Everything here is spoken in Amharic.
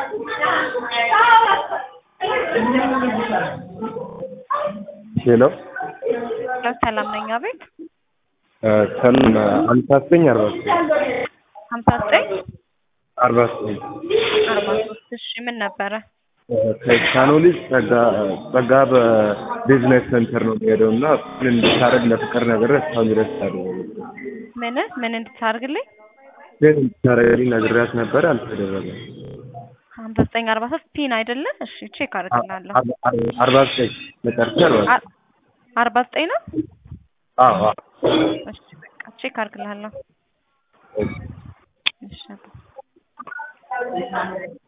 ሄሎ ያው ሰላም ነኝ። አቤት ሰላም አምሳ ዘጠኝ አርባ ዘጠኝ ሀምሳ ዘጠኝ አርባ ዘጠኝ አርባ ሶስት እሺ ምን ነበረ? ከቻኖሊ ጸጋ ጸጋ በቢዝነስ ሴንተር ነው የሚሄደው እና እሱን እንድታረግ ለፍቅር ነገር እስካሁን ድረስ ታደረ ምን ምን እንድታደርግልኝ? ግን እንድታረግልኝ ነግሬያት ነበር አልተደረገም። ሀምሳ ዘጠኝ አርባ ሶስት ፒን አይደለ? እሺ ቼክ አድርግላለሁ። አርባ ዘጠኝ መጨረሻ አርባ ዘጠኝ አርባ ዘጠኝ ነው? አዎ አዎ እሺ በቃ ቼክ አድርግላለሁ። እሺ